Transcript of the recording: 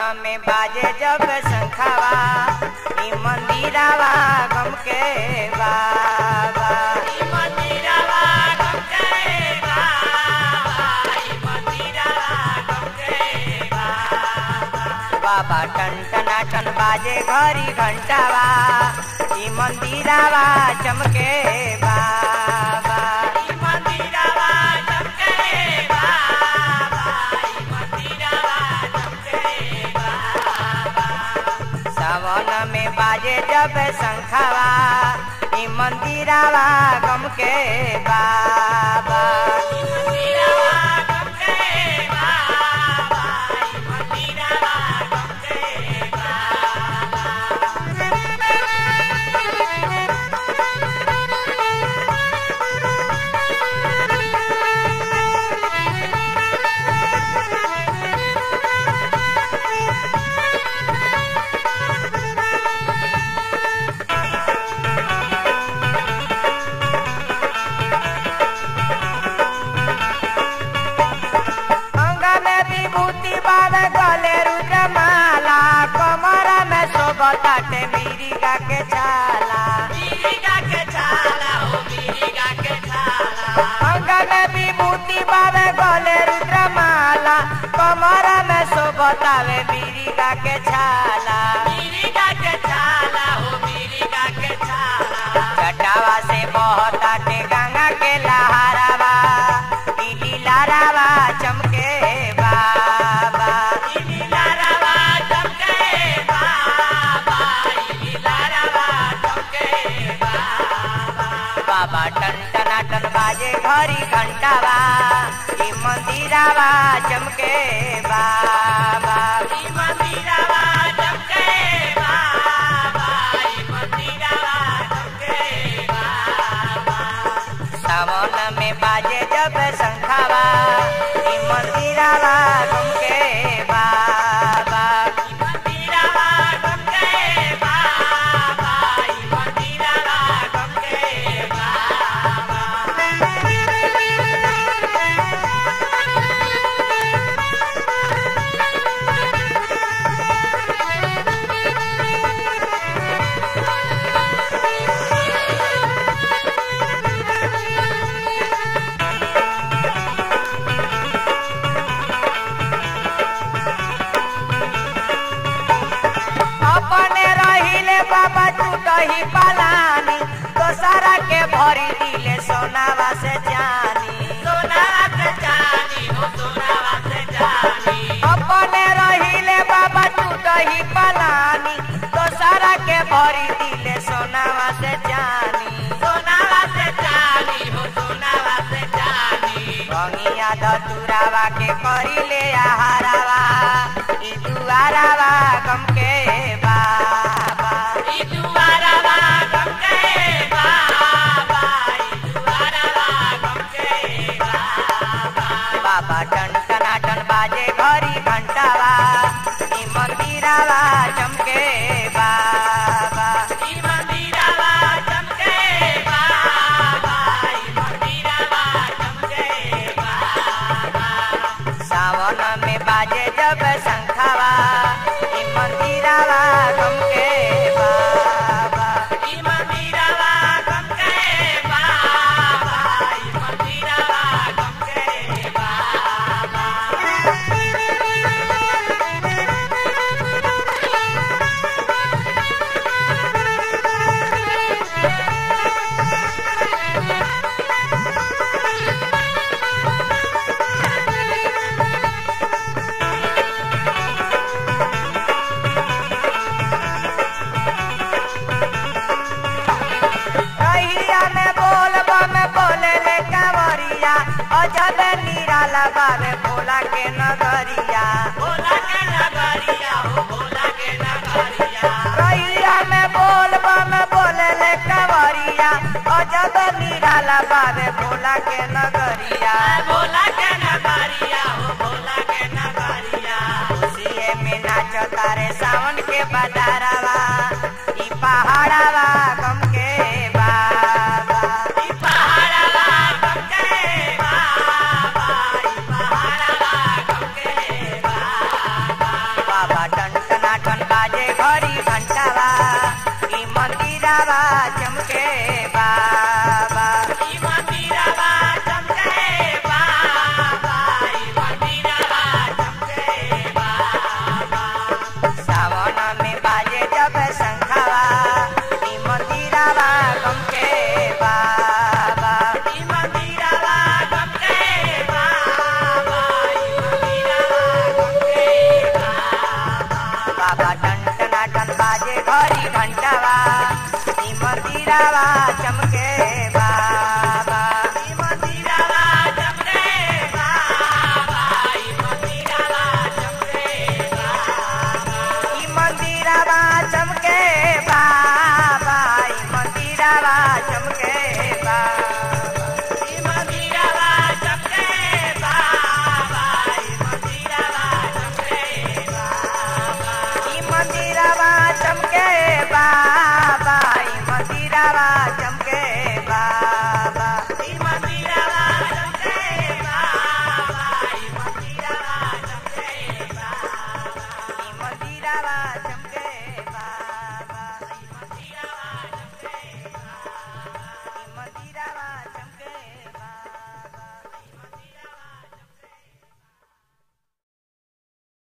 में बाजे जब शंखावा ई मंदिरावा गम के बाबा बाबा टन टना टन बाजे घरी घंटावा ई मंदिरावा चमके बाबा सावन में बाजे जब शंखावा ई मंदिरावा गम के बाबा अंग में विभूति बाल गले रुद्रमाला कमर में शोभताटे मिरिगा के छाला अंग में विभूति बाल गले रुद्रमाला कमर में शोभतावे मिरिगा के छाला चटावा से बहताटे गंगा के लहरावा पीली लारावा चमके बाबा बाबा टन टना टन बाजे घरी घंटावा ई मंदिरावा चमके बाबा सावन में बाजे जब शंखावा ई मंदिरावा चमके बाबा अपने रहिले बाबा टूटही पलानी दोसरा के भरी दिले सोनावा से जानी अपने रहिले बाबा टूटही पलानी दोसरा के भरी दिले सोनावा से जानी रंगिया धतुरावा के करिले आहारावा ई दुआरावा गम के बाबा बाबा टन टना टन बाजे घरी घंटावा ई मंदिरावा चमके बाबा सावन में बाजे जब शंखावा ई मंदिरावा गम के बाबा कहिया में बोल बम बोले ले कांवरिया अजब निराला बाबे भोला के नगरिया कहिया में बोल बम बोले ले कांवरिया अजब निराला बाबे भोला के नगरिया खुशिये में नाचो तारे सावन के बदारा